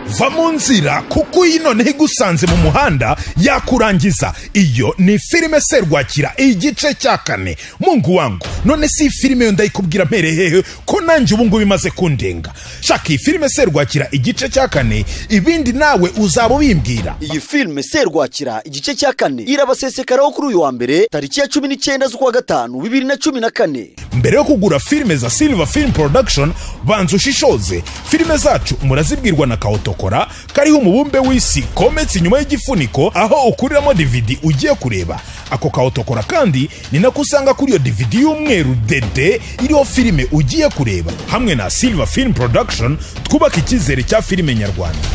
kuva mu nzira kuko iyi noneho igusanze mu muhanda yakurangiza iyo ni filime serwakira igice cya kane mungu wangu none si iyi filime yo ndayikubwira mpere hehe ko nanjye ubu ngubu imaze kundenga shaka iyi filime serwakira igice cya kane ibindi nawe uzaba ubimbwira iyi filime serwakira igice cya kane irabasesekaraho kuri uyu wa mbere tariki ya cumi n'icyenda z'ukwa gatanu bibiri na cumi na kane mbere yo kugura filime za silver film production banza ushishoze filime zacu murazibwirwa na kawotokora kariho umubumbe w'isi kometse inyuma y'igifuniko aho ukuriramo dvd ugiye kureba ako kawotokora kandi ni nako usanga kuri iyo dvd y'umweru dede iriho filime ugiye kureba hamwe na silver film production twubaka icyizere cya filime nyarwanda